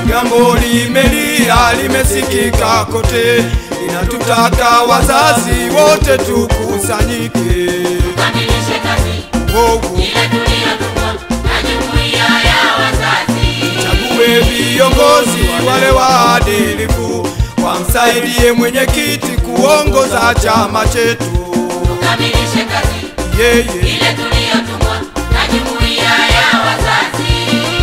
Jambo limelia limesikika kote, linatutaka wazazi wote tukusanyike. Tukamilishe kazi Oh, ile tuliyotumwa na jumuiya ya wazazi. chague viongozi wale waadilifu, wamsaidie mwenyekiti kuongoza chama chetu. Tukamilishe kazi Yeye ile tuliyotumwa na jumuiya ya wazazi.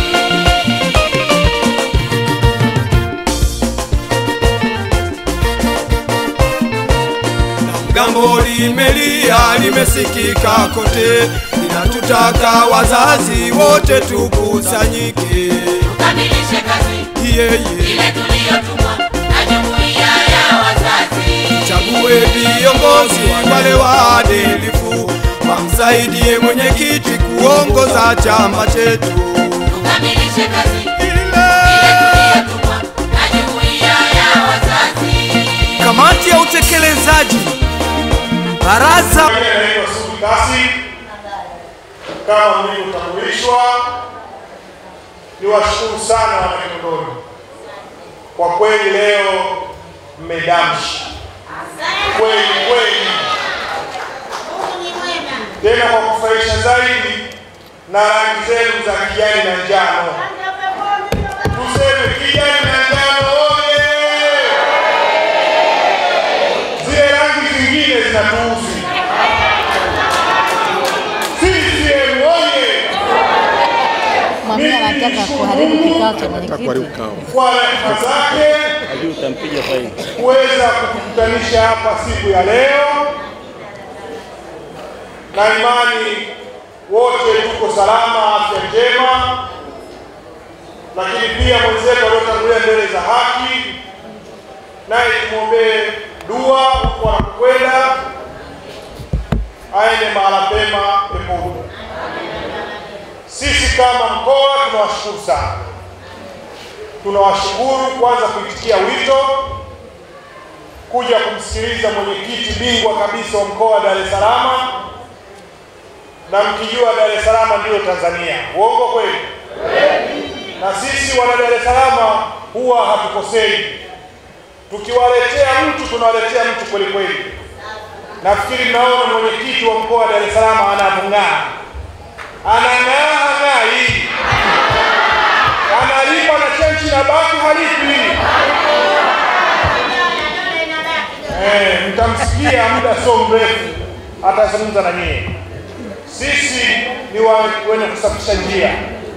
Jambo limelia limesikika kote, linatutaka wazazi wote tukusanyike. Tukamilishe kazi Yeye ile tuliyotumwa na jumuiya ya wazazi. chague viongozi wale waadilifu, wamsaidie mwenyekiti kuongoza chama chetu. Tukamilishe kazi ile Ile tuliyotumwa na jumuiya ya wazazi. kamati ya utekelezaji baraza Mimi naitwa Sudi Kasi, kama mlivyotambulishwa. Niwashukuru sana wanakinondoni, kwa kweli leo mmedamshi kweli kweli, tena kwa kufurahisha zaidi na rangi zenu za kijani na njano. Tuseme kijani na njano oye! Zile rangi zingine zinatuuzi. CCM oye! Mwamini anataka kuharibu kikao cha mwenyekiti. Kwa rehema zake kuweza kutukutanisha hapa siku ya leo, na imani wote tuko salama, afya njema, lakini pia mwenzetu aliotangulia mbele za haki, naye tumwombee dua huko anakokwenda, aende mahala pema peponi. Sisi kama mkoa tunawashukuru sana tunawashukuru kwanza kuitikia wito kuja kumsikiliza mwenyekiti bingwa kabisa wa mkoa wa Dar es Salaam, na mkijua Dar es Salaam ndiyo Tanzania. Uongo kweli? Na sisi wana Dar es Salaam huwa hatukosei, tukiwaletea mtu tunawaletea mtu kweli kweli. Nafikiri mnaona mwenyekiti wa mkoa wa Dar es Salaam anavung'aa, anang'aa ng'ai analipa na chenchi na baki halipi. Eh, mtamsikia muda sio mrefu atazungumza na nyie. Sisi ni wa, wenye kusafisha njia.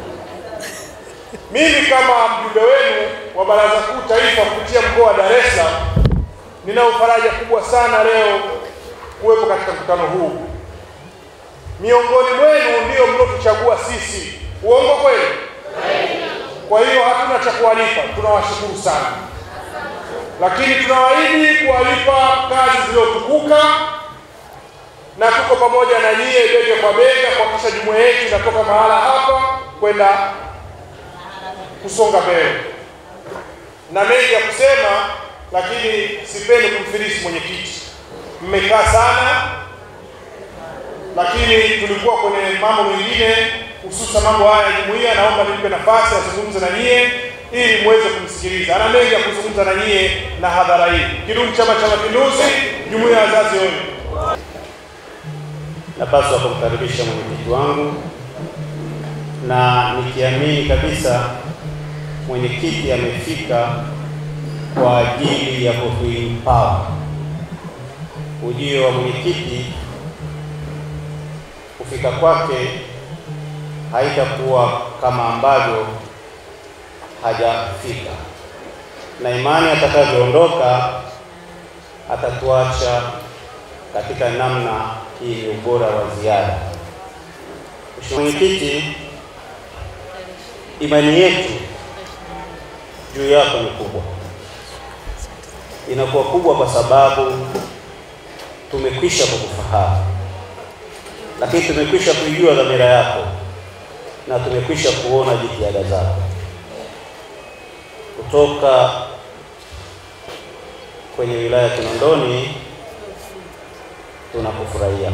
Mimi kama mjumbe wenu wa Baraza Kuu Taifa kupitia mkoa wa Dar es Salaam, ninao faraja kubwa sana leo kuwepo katika mkutano huu. Miongoni mwenu ndio mliotuchagua sisi, uongo kweli? Kwa hiyo hatuna cha kuwalipa, tunawashukuru sana, lakini tunawaahidi kuwalipa kazi zilizotukuka, na tuko pamoja na nyie bega kwa bega kuhakikisha jumuiya yetu inatoka mahala hapa kwenda kusonga mbele. Na mengi ya kusema, lakini sipendi kumfilisi mwenyekiti. Mmekaa sana, lakini tulikuwa kwenye mambo mengine hususan mambo haya ya jumuiya. Naomba nimpe nafasi azungumze na nyie ili muweze kumsikiliza. Ana mengi ya kuzungumza na nyie na hadhara hii. Kidumu Chama cha Mapinduzi! Jumuiya ya wazazi oye! Napaswa kumkaribisha mwenyekiti wangu na nikiamini kabisa mwenyekiti amefika kwa ajili ya kutuimpawa. Ujio wa mwenyekiti kufika kwake haitakuwa kama ambavyo hajafika, na imani atakavyoondoka atatuacha katika namna hii ni ubora wa ziada. Mheshimiwa Mwenyekiti, imani yetu juu yako ni kubwa, inakuwa kubwa kwa sababu tumekwisha kukufahamu, lakini tumekwisha kuijua dhamira yako na tumekwisha kuona jitihada zako kutoka kwenye wilaya ya Kinondoni. Tunakufurahia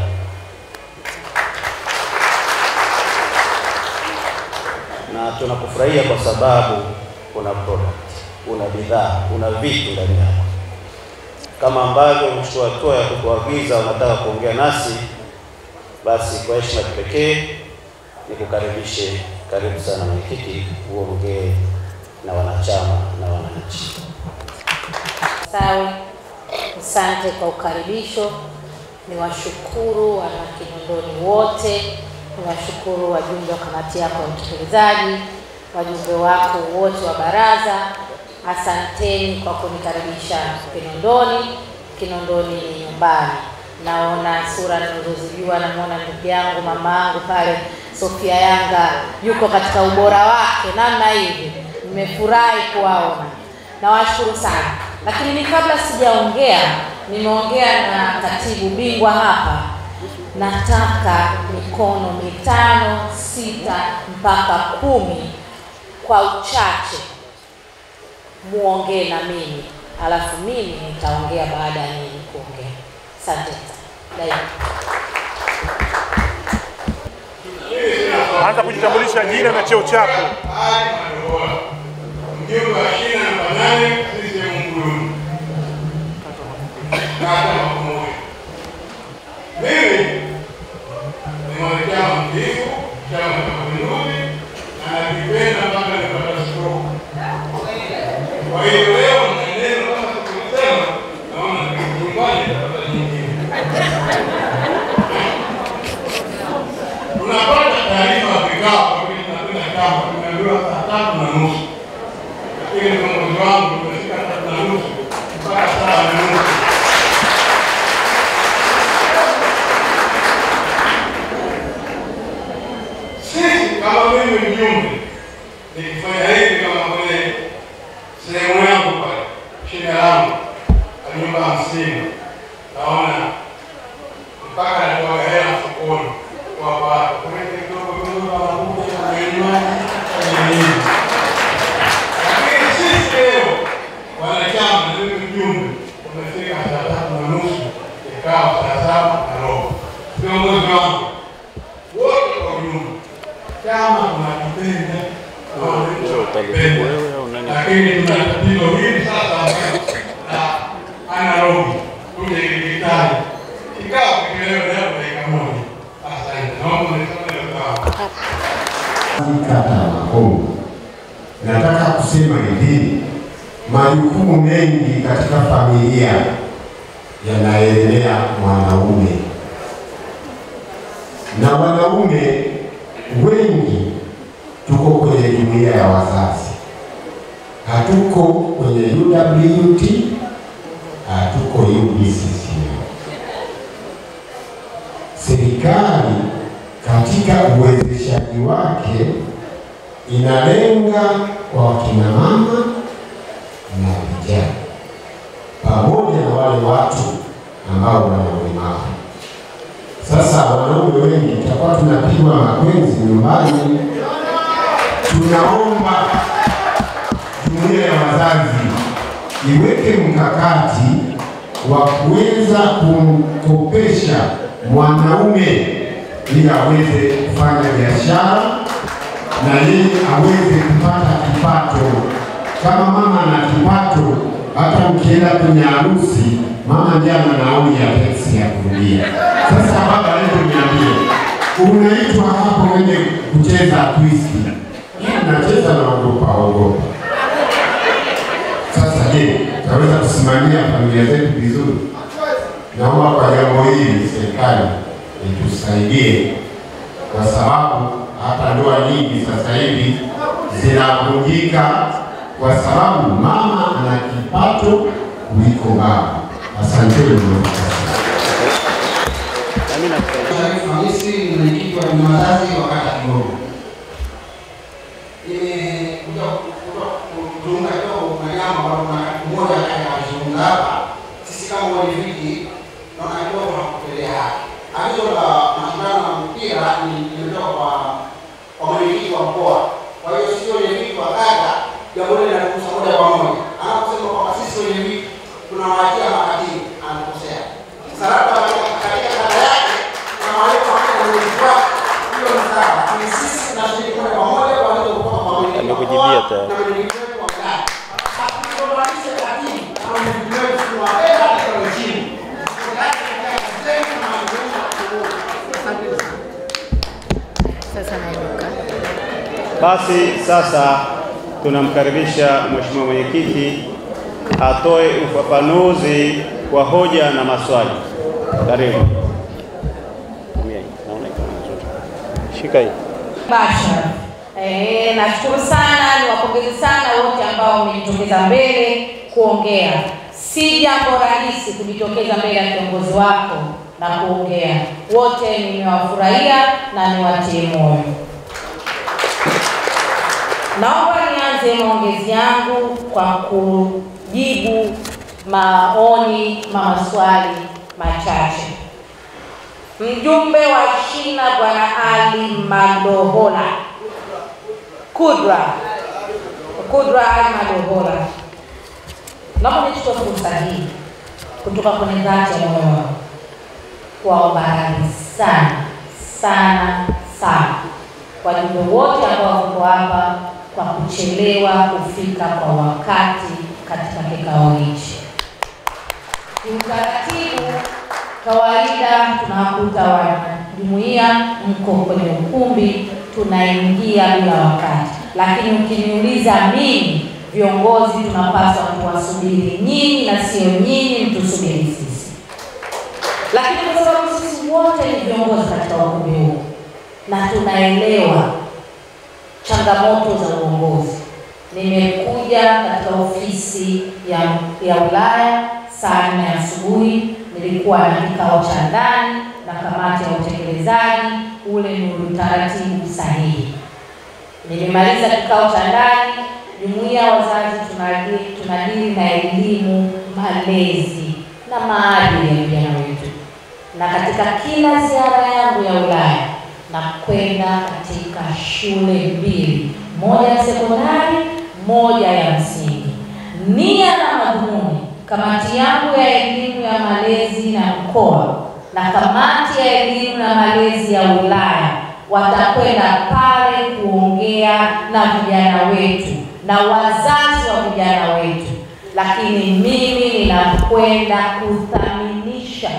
na tunakufurahia kwa sababu una product, una bidhaa, una vitu ndani yako. Kama ambavyo umechukua hatua ya kutuagiza unataka kuongea nasi, basi kwa heshima ya kipekee nikukaribishe. Karibu sana mwenyekiti, uongee na wanachama na wananchi. Sawa, asante kwa ukaribisho. Niwashukuru wana Kinondoni wote, niwashukuru wajumbe wa kamati yako ya utekelezaji, wajumbe wako wote wa baraza, asanteni kwa kunikaribisha Kinondoni. Kinondoni ni nyumbani. Naona sura ninazozijua, namwona ndugu yangu mama yangu pale Sofia Yanga yuko katika ubora wake namna hivi, nimefurahi kuwaona, nawashukuru sana. Lakini ni kabla sijaongea, nimeongea na katibu bingwa hapa, nataka mikono mitano sita mpaka kumi kwa uchache muongee na mimi, alafu mimi nitaongea baada ya nyinyi kuongea. Asante sana. Daima. Anza kujitambulisha jina na cheo chako. Mjumbe wa shina namba nane CCM Mbuyuni, kata Makumuri. Mimi ni mwanachama mtiifu Chama cha Mapinduzi na nakipenda mpaka nipata stroke. Kwa hiyo leo maneno kama tulivyosema, naona nyumbani nitapata nyingine. Tunapata taarifa ya vikao kwa vile tunakwenda chama, tumeambiwa saa tatu na nusu lakini viongozi wangu tumefika tatu na nusu mpaka saa na nusu. Sisi kama mimi mjumbe nikifanya hivi kama kwenye sehemu yangu pale shina langu la nyumba hamsini, naona mpaka natoa hela sokoni kwa watu kulete kidogo kidogo, wanakuja kwenye maji kwenye nini lakini sisi leo wanachama na mimi mjumbe tumefika saa tatu na nusu kikao saa saba na robo. Viongozi wangu wote kwa ujumla, chama tunakipenda na wananchi wanakipenda, lakini tuna tatizo hili sasa la analogi kuja kidijitali. Kikao kikilewa leo dakika moja. Asante, naomba nisome hilo kikao. kata ya Makongo. Nataka kusema hivi, majukumu mengi katika familia yanaelea mwanaume, na wanaume wengi tuko kwenye jumuiya ya wazazi, hatuko kwenye UWT, hatuko UBCCM. Serikali katika uwezeshaji wake inalenga kwa wakina mama na vijana pamoja na wale watu ambao wana ulemavu. Sasa wanaume wengi tutakuwa tunapigwa makwenzi nyumbani. Tunaomba jumuiya ya wazazi iweke mkakati wa kuweza kumkopesha mwanaume ili aweze kufanya biashara na yeye aweze kupata kipato. Kama mama ana kipato, hata ukienda kwenye harusi, mama ndiye ana nauli ya teksi ya kurudia. Sasa baba, hebu niambie, unaitwa hapo wenye kucheza twisti, nacheza naogopa ogopa. Sasa je, tutaweza kusimamia familia zetu vizuri? Naomba kwa jambo hili serikali itusaidie, kwa sababu hata ndoa nyingi sasa hivi zinavunjika kwa sababu mama ana kipato kuliko baba. Asanteni. Hamisi ni mwenyekiti wa jumuiya ya wazazi wa kata Kigogo. Nimekuja kutunga kidogo kuna jambo ambalo kuna wakati mmoja akazungumza hapa, sisi kama wenyeviti naona kidogo hakutelea haki. Agizo la mashindano ya mpira ni limetoka kwa kwa mwenyekiti wa mkoa. Kwa hiyo sisi wenyeviti wa kata, jambo hili linatugusa moja kwa moja. Anaposema kwamba sisi wenyeviti tunawaachia makatibu, anakosea. Sasa labda katika kata yake kama walivyo hapa mwenyekiti wake, hiyo ni sawa, lakini sisi tunashiriki moja kwa moja kwa hiyo kutoka kwa mwenyekiti wa Amekujibia mkoa tayari. na mwenyekiti wetu wa Basi sasa tunamkaribisha Mheshimiwa Mwenyekiti atoe ufafanuzi wa hoja na maswali. Karibu. Shika hii. Basha. Eh, nashukuru sana, niwapongeze sana wote ambao wamejitokeza mbele kuongea. Si jambo rahisi kujitokeza mbele ya kiongozi wako na kuongea. Wote nimewafurahia na niwatie moyo. Naomba nianze maongezi yangu kwa kujibu maoni ma maswali machache. Mjumbe wa shina Bwana Ali Madohola Kudra Kudra Ali Madohola, naomba nichukue fursa hii kutoka kwenye dhati ya moyo wangu kuwaomba radhi sana sana sana wajumbe wote ambao wako hapa kwa kuchelewa kufika kwa wakati katika kikao hichi. Kiutaratibu kawaida tunawakuta wanajumuia mko kwenye ukumbi, tunaingia bila wakati, lakini ukiniuliza mimi, viongozi tunapaswa tuwasubiri nyinyi na sio nyinyi mtusubiri sisi. Lakini kwa sababu sisi wote ni viongozi katika ukumbi huu na tunaelewa changamoto za uongozi, nimekuja katika ofisi ya ya wilaya saa nne asubuhi nilikuwa na kikao cha ndani na kamati ya utekelezaji. Ule ni utaratibu sahihi. Nilimaliza kikao cha ndani, jumuiya ya wazazi tunadili, tunadili na elimu, malezi na maadili ya vijana wetu, na katika kila ziara yangu ya wilaya na kwenda katika shule mbili, moja ya sekondari, moja ya msingi. Nia na madhumuni kamati yangu ya elimu ya malezi na mkoa na kamati ya elimu na malezi ya wilaya watakwenda pale kuongea na vijana wetu na wazazi wa vijana wetu, lakini mimi ninakwenda kuthaminisha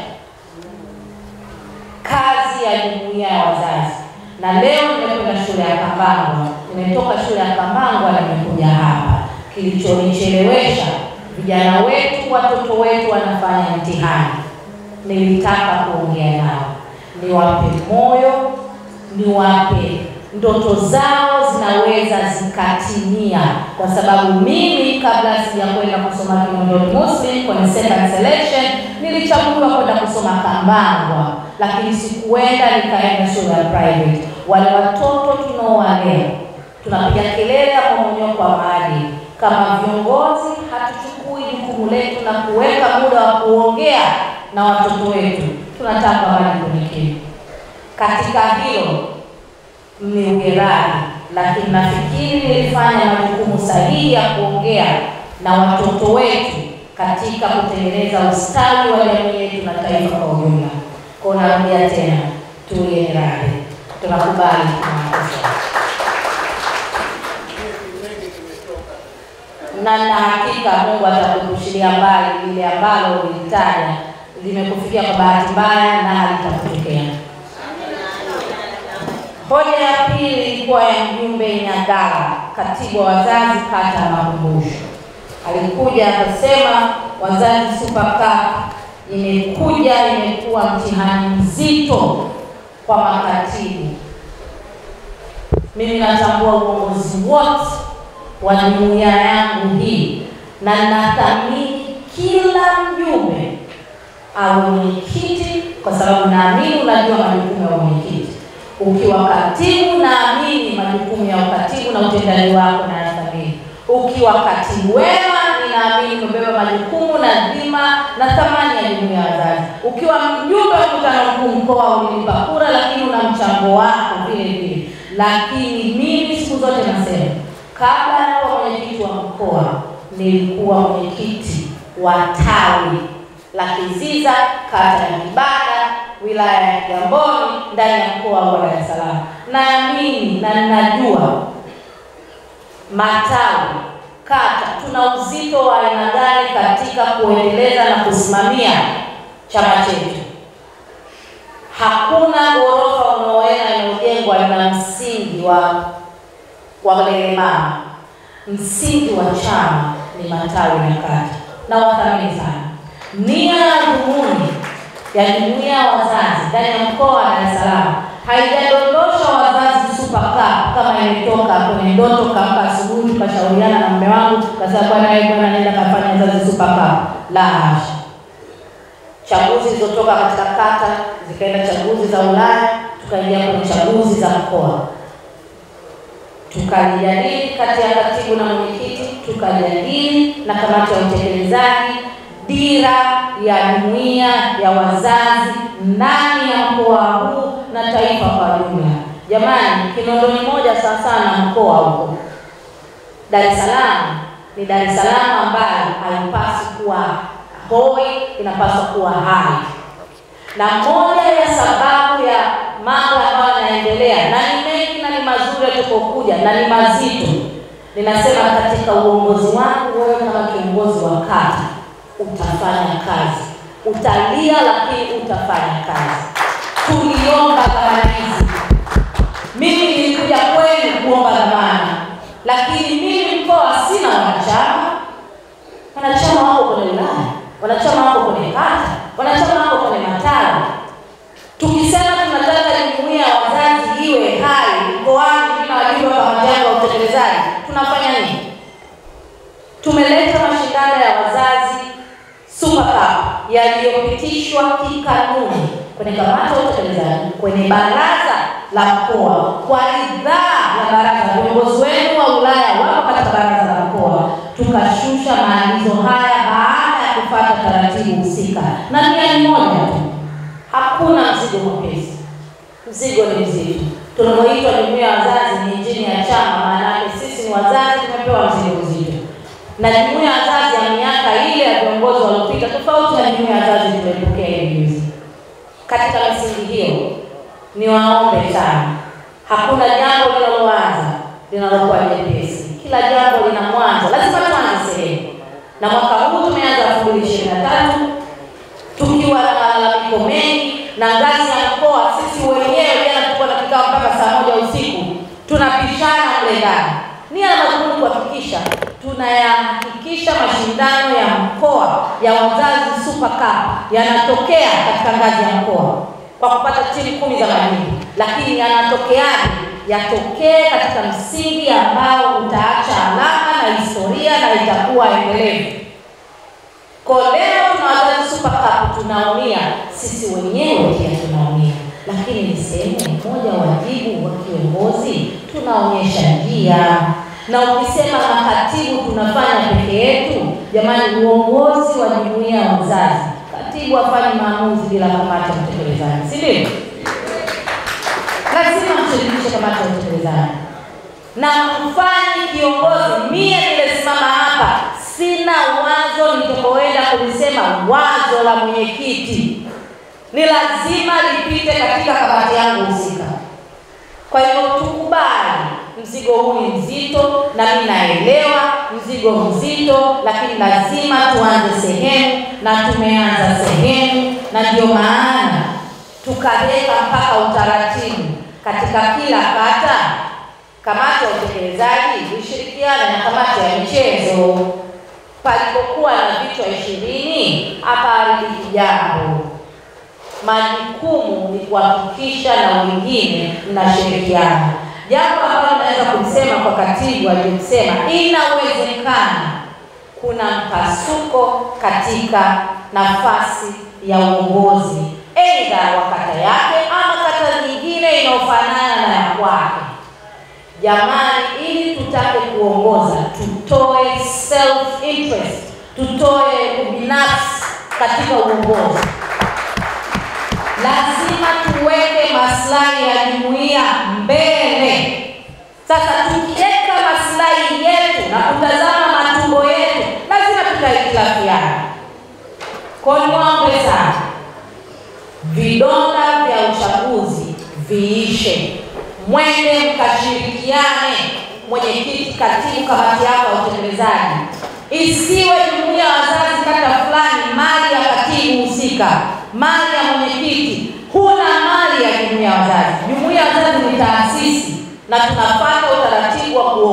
kazi ya jumuiya ya wazazi. Na leo nimekwenda shule ya Kambangwa, nimetoka shule ya Kambangwa nimekuja hapa. Kilichonichelewesha vijana wetu, watoto wetu wanafanya mtihani, nilitaka kuongea nao, niwape moyo, niwape ndoto zao zinaweza zikatimia, kwa sababu mimi kabla sijakwenda kusoma Kinondoni Muslim kwenye second selection nilichaguliwa kwenda kusoma Kambangwa, lakini sikuenda, nikaenda shule ya private. Wale watoto tunaowalea tunapiga kelele ya mmomonyoko wa maadili kama viongozi hatuchukui jukumu letu na kuweka muda wa kuongea na watoto wetu, tunataka wale kwenye kitu. Katika hilo mniugerani, lakini nafikiri nilifanya majukumu sahihi ya kuongea na watoto wetu katika kutengeneza ustawi wa jamii yetu na taifa kwa ujumla. Kwa narudia tena, tuwe radhi, tunakubali tunakosa na na hakika Mungu atakuepushilia mbali lile ambalo ulitaja limekufikia kwa bahati mbaya na halitakutokea. Hoja ya pili ilikuwa ya mjumbe Nyagala, katibu wa wazazi kata ya Makumbusho. Alikuja akasema wazazi Super Cup imekuja imekuwa mtihani mzito kwa makatibu. Mimi natambua uongozi wote wa jumuiya yangu hii na nathamini kila mjumbe awe mwenyekiti, kwa sababu naamini unajua majukumu ya mwenyekiti. Ukiwa katibu, naamini majukumu ya ukatibu na utendaji wako na nathamini. Ukiwa katibu wema, ninaamini umebeba majukumu na dhima na thamani ya jumuiya ya wazazi. Ukiwa mjumbe wa mkutano mkuu mkoa, ulinipa kura, lakini una mchango wako vile vile. Lakini mimi siku zote nasema kabla ya kuwa mwenyekiti wa mkoa nilikuwa mwenyekiti wa tawi la Kiziza, kata ya Kibada, wilaya ya Kigamboni, ndani ya mkoa wa Dar es Salaam. Naamini na ninajua matawi, kata, tuna uzito wa aina gani katika kuendeleza na kusimamia chama chetu. Hakuna ghorofa unaoona inayojengwa ina msingi wa walemavu. Msingi wa chama ni matawi na kata, na wathamini sana. Nia na dhumuni ya jumuiya ya wazazi ndani ya mkoa wa Dar es Salaam haijadondosha wazazi super cup kama imetoka kwenye ndoto, kaamka asubuhi tukashauriana na mume wangu, kasema bwana, wewe bwana, nenda kafanya wazazi super cup. La hasha chaguzi zilizotoka katika kata zikaenda chaguzi za Ulaya, tukaingia kwenye chaguzi za mkoa, tukalijadili kati ya katibu na mwenyekiti, tukajadili na kamati ya utekelezaji dira ya jumuiya ya wazazi ndani ya mkoa huu na taifa kwa jumla. Jamani, Kinondoni moja sawa sawa na mkoa huko. Dar es Salaam ni Dar es Salaam ambayo haipaswi kuwa hoi, inapaswa kuwa hai. Na moja ya sababu ya mambo ambayo yanaendelea na ni mengi na ni mazuri yatakayokuja na ni mazito, ninasema katika uongozi wangu, wewe kama kiongozi wa kata utafanya kazi, utalia lakini utafanya kazi. Tuliomba dhamana hizi, mimi nilikuja kwenu kuomba dhamana, lakini mimi mkoa sina wanachama. Wanachama wako kwenye wilaya, wanachama wako kwenye kata, wanachama wako kwenye matawi. Tukisema tunataka jumuiya ya wazazi iwe hai mkoani, mimi na wajumbe wa kamati yangu ya utekelezaji, tunafanya nini? Tumeleta mashindano ya wazazi Super Cup yaliyopitishwa kikanuni kwenye kamati ya utekelezaji kwenye baraza la mkoa kwa ridhaa ya baraza. Viongozi wenu wa wilaya wako katika baraza la mkoa, tukashusha maagizo haya baada ya kufuata taratibu husika, na nia ni moja tu, hakuna mzigo mwepesi. Mzigo ni mzito. Tunapoitwa jumuiya ya wazazi ni injini ya chama, maana yake sisi ni wazazi, tumepewa mzigo mzito na jumuiya ya wazazi ya miaka ile ya viongozi waliopita tofauti na jumuiya ya wazazi tuliyopokea hivi juzi. Katika misingi hiyo, niwaombe sana, hakuna jambo linaloanza linalokuwa jepesi. Kila jambo lina mwanzo, lazima tuanze sehemu, na mwaka huu tumeanza elfu mbili ishirini na tatu tukiwa na malalamiko mengi na ngazi ya mkoa. Sisi wenyewe jana tulikuwa na kikao mpaka saa moja usiku tunapishana mle ndani, nia na madhumuni kuhakikisha tunayahakikisha mashindano ya mkoa ya wazazi Super Cup yanatokea katika ngazi ya mkoa kwa kupata timu kumi za majimbo, lakini yanatokeaje? Yatokee katika msingi ambao utaacha alama na historia na itakuwa endelevu. Kwa leo tuna wazazi Super Cup, tunaumia sisi wenyewe pia tunaumia, lakini ni sehemu moja wajibu wa kiongozi, tunaonyesha njia na ukisema makatibu tunafanya peke yetu, jamani, uongozi wa jumuiya ya wazazi, katibu afanye maamuzi bila kamati ya utekelezaji, si ndio? Lazima mshirikishe kamati ya utekelezaji na mfanye kiongozi. Mie nimesimama hapa, sina wazo nitakaoenda kulisema wazo la mwenyekiti, ni lazima lipite katika kamati yangu husika. Kwa hiyo tukubali mzigo huu ni mzito, na mimi naelewa mzigo mzito, lakini lazima tuanze sehemu, na tumeanza sehemu, na ndio maana tukaweka mpaka utaratibu katika kila kata, kamati ya utekelezaji ishirikiane na kamati ya michezo. Palipokuwa na vichwa ishirini, hapa haridiki jambo. Majukumu ni kuhakikisha na wengine mnashirikiana jambo ambalo naweza kusema kwa katibu aliyosema, inawezekana kuna mpasuko katika nafasi ya uongozi, aidha wa kata yake ama kata nyingine inayofanana na ya kwake. Jamani, ili tutake kuongoza, tutoe self interest, tutoe ubinafsi katika uongozi. Lazima tuweke maslahi ya jumuiya mbele. Sasa tukiweka maslahi yetu na kutazama matumbo yetu, lazima tutahitilafiana. Kwa niwaombe sana, vidonda vya uchaguzi viishe, mwende mkashirikiane, mwenyekiti, katibu, kamati yako ya utekelezaji. Isiwe jumuiya ya wazazi kata fulani mali ya katibu husika, mali ya mwenyekiti. Huna mali ya jumuiya ya wazazi. Jumuiya ya wazazi ni taasisi na tunafuata utaratibu wa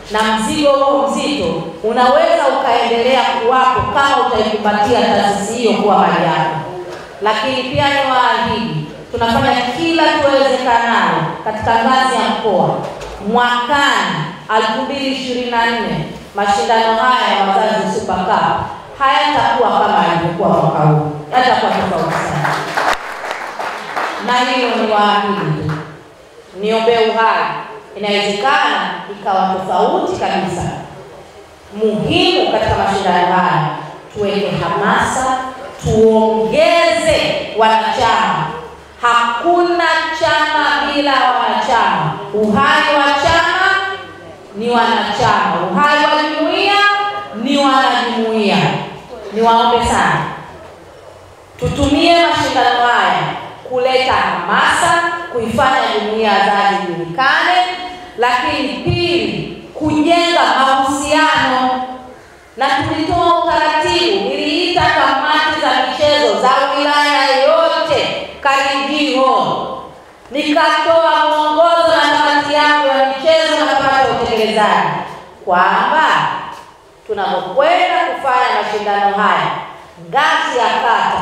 na mzigo huo mzito unaweza ukaendelea kuwapo kama utaikumbatia taasisi hiyo kuwa mali yako. Lakini pia ni waahidi, tunafanya kila tuwezekanalo katika ngazi ya mkoa. Mwakani 2024 mashindano haya ya wazazi Super Cup hayatakuwa kama yalivyokuwa mwaka huu, yatakuwa tofauti sana, na hiyo ni waahidi tu niombee uhai, inawezekana ikawa tofauti kabisa. Muhimu katika mashindano haya tuweke hamasa, tuongeze wanachama. Hakuna chama bila wanachama. Uhai wa chama ni wanachama, uhai wa jumuiya ni wanajumuiya. Niwaombe sana tutumie mashindano haya kuleta hamasa, kuifanya jumuiya ya wazazi ijulikane, lakini pili, kujenga mahusiano. Na tulitoa utaratibu, niliita kamati za michezo za wilaya yote Karinjiro, nikatoa mwongozo na kamati yangu ya michezo na kamati ya utekelezaji kwamba tunapokwenda kufanya mashindano haya ngazi ya kata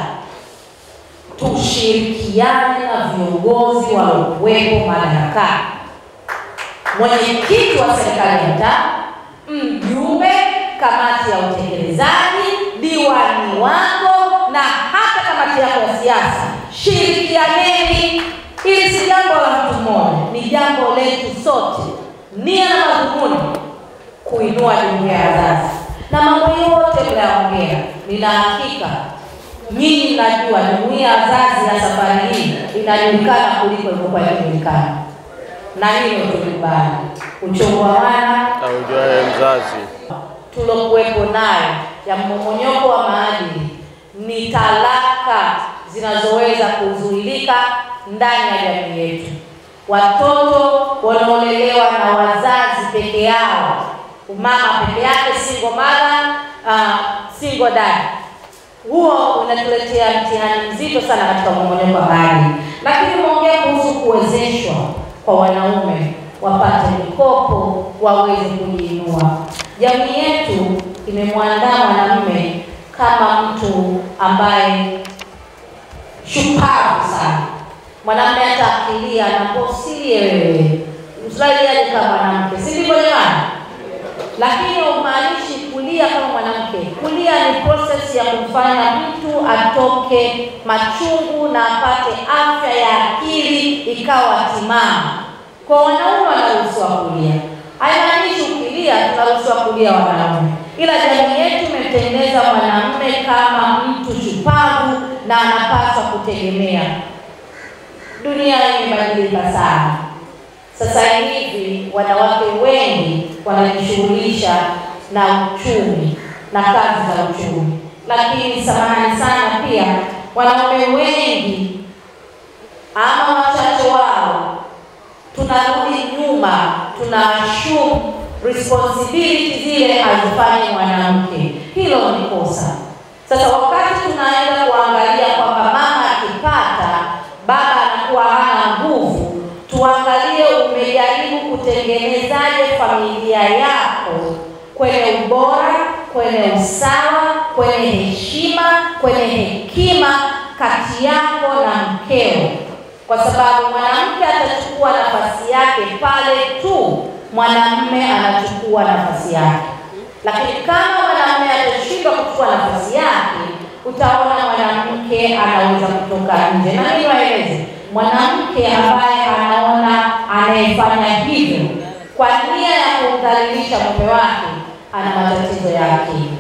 tushirikiane na viongozi waliokuwepo madarakani, mwenyekiti wa serikali ya mtaa, mjumbe, kamati ya utekelezaji, diwani wako na hata kamati yako ya siasa. Shirikianeni, ili si jambo la mtu mmoja, ni jambo letu sote. Nia na madhumuni kuinua jumuiya ya wazazi, na mambo yote mnayoongea, nina hakika nyinyi mnajua jumuiya ya wazazi ya safari hii inajulikana kuliko ilivyokuwa ikijulikana, na hilo tulikubali. Uchungu wa wana aujuaye mzazi. tulokuwepo nayo ya mmomonyoko wa maadili ni talaka zinazoweza kuzuilika ndani ya jamii yetu. Watoto wanaolelewa na wazazi peke yao, mama peke yake, single mother, uh, single dad huo unatuletea mtihani mzito sana katika mmomonyoko wa maadili. Lakini umeongea kuhusu kuwezeshwa kwa wanaume wapate mikopo waweze kujiinua. Jamii yetu imemwandaa mwanamume kama mtu ambaye shupavu sana. Mwanamume hata akilia anaposilie wewe, msilaliaje kama mwanamke, si ndivyo jamani? lakini umaanishi kulia kama mwanamke. Kulia ni process ya kumfanya mtu atoke machungu na apate afya ya akili ikawa timamu. Kwa wanaume wanaruhusiwa kulia, haimaanishi ukilia tunaruhusiwa kulia wanaume, ila jamii yetu imetengeneza mwanamume kama mtu shupavu na anapaswa kutegemea. Dunia imebadilika sana. Sasa hivi wanawake wengi wanajishughulisha na uchumi na kazi za uchumi, lakini samahani sana, pia wanaume wengi ama wachache wao tunarudi nyuma, tuna assume responsibility zile hazifanyi mwanamke. Hilo ni kosa. Sasa wakati tunaenda kuangalia kwamba mama akipata, baba anakuwa hana nguvu, tuangalie umejaribu kutengenezaje familia yako kwenye ubora, kwenye usawa, kwenye heshima, kwenye hekima kati yako na mkeo, kwa sababu mwanamke atachukua nafasi yake pale tu mwanamume anachukua nafasi yake. Lakini kama mwanamume atashindwa kuchukua nafasi yake, utaona mwanamke anaweza kutoka nje. Na mimi waeleze mwanamke ambaye anaona anayefanya hivyo kwa nia ya kumdhalilisha mume wake ana matatizo ya akili.